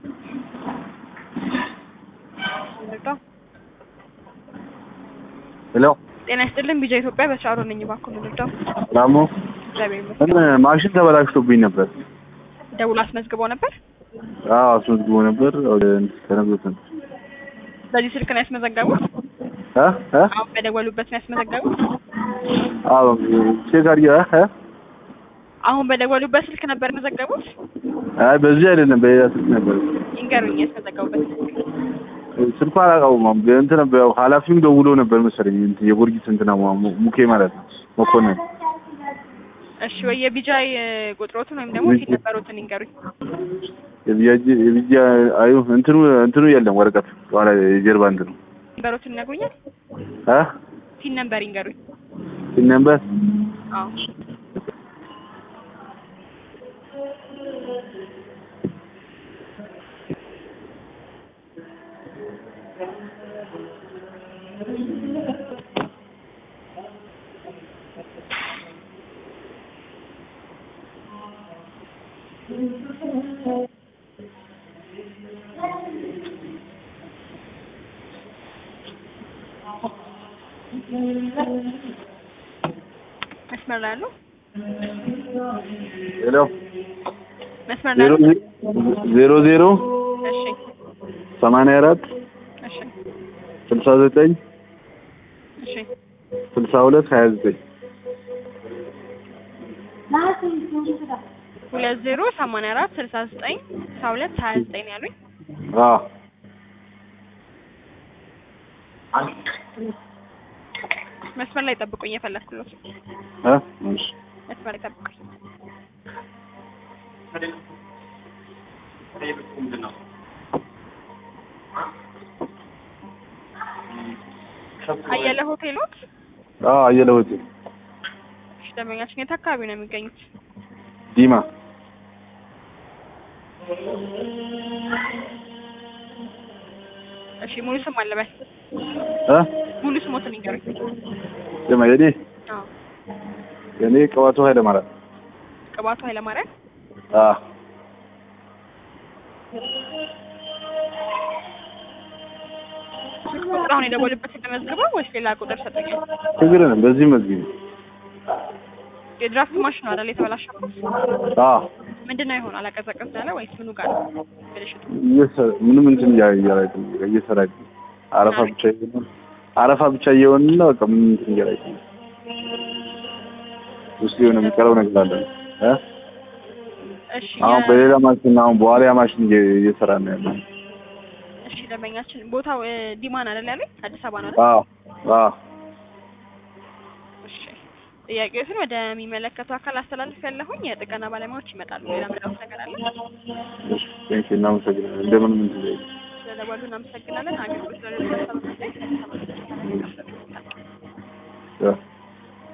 ሄሎ ጤና ይስጥልን ቢጃ ኢትዮጵያ በሻሮ ነኝ። እባክዎ ምንድነው? ሰላም ነው? እግዚአብሔር ይመስገን። ምን ማሽን ተበላሽቶብኝ ነበር። ደውሎ አስመዝግበው ነበር። አዎ አስመዝግቦ ነበር። ወደ ተነግሮት ነበር። በዚህ ስልክ ነው ያስመዘገቡት? እ እ አሁን በደወሉበት ነው ያስመዘገቡት? አዎ ቼክ አድርጌ እ እ አሁን በደወሉበት ስልክ ነበር ያስመዘገቡት? አይ በዚህ አይደለም በሌላ ስልክ ነበር። ይንገሩኝ ያስመዘገቡበት ስልክ። ስልኩ አላውቀውም። እንትን ነበር ያው ኃላፊውም ደውሎ ነበር መሰለኝ እንትን የጎርጊስ እንትና ሙ- ሙኬ ማለት ነው መኮንን እሺ ወይ የቢጃይ ቁጥሮትን ወይም ደግሞ ፊት ነበሩትን ይንገሩኝ። የቢጃ የቢጃ አዩ እንትኑ እንትኑ የለም ወረቀት ኋላ የጀርባ እንትኑ ነበሩትን ይነግሩኛል? እ ፊት ነምበር ይንገሩኝ። ሲን ነበር አዎ መስመር ላይ አሉ? ሄሎ መስመር ላይ ዜሮ አሉ? ዜሮ ዜሮ እሺ ሰማንያ አራት እሺ ስልሳ ዘጠኝ እሺ ስልሳ ሁለት ሀያ ዘጠኝ ሁለት ዜሮ ሰማንያ አራት ስልሳ ዘጠኝ ስልሳ ሁለት ሀያ ዘጠኝ ነው ያሉኝ። አዎ መስመር ላይ ጠብቁኝ፣ የፈለግኩሎት እ እሺ መስመር ላይ ጠብቁኝ። አየለ ሆቴሎት? አዎ አየለ ሆቴል እሺ ደንበኛችን የት አካባቢ ነው የሚገኙት? ዲማ እሺ ሙሉ ስም አለበል እ ሙሉ ስሞትን ይንገሩኝ። ስማ የኔ አዎ የኔ ቅባቱ ኃይለ ማርያም ቅባቱ ኃይለማርያም አዎ ስልክ ቁጥር አሁን የደወሉበት ተመዝግበው ወይስ ሌላ ቁጥር ሰጡኛል? ችግር የለም በዚህ መዝጊብ የድራፍት ማሽን ነው አይደል የተበላሸበት? አዎ ምንድን ነው ይሆን አላቀዘቀዝ ያለ ወይስ ምኑ ጋር ነው ብልሽቱ? እየሰ- ምንም እንትን እያ- እያላቂ እየሰራቂ አረፋ ብቻ እየሆነ አረፋ ብቻ እየሆነ ነው በቃ ምንም እንትን እያላቂ ውስጥ የሆነ የሚቀረው ነገር አለ እ እሺ አሁን የ- በሌላ ማሽን አሁን በዋሊያ ማሽን እየ- እየሰራ ነው ያለው እሺ ደንበኛችን ቦታው እ፣ ዲማን አይደል ያለኝ አዲስ አበባ ነው አይደል? አዎ አዎ እሺ ጥያቄዎችን ወደሚመለከቱ አካል አስተላልፍ ያለሁኝ የጥገና ባለሙያዎች ይመጣሉ። ሌላ ምንድነው ነገር አለ? እሺ ቴንኪው እናመሰግናለን እንደምንም እንትን ላይ ስለደወሉ እናመሰግናለን። አገልግሎት ስለሌለ ሰበብ ያ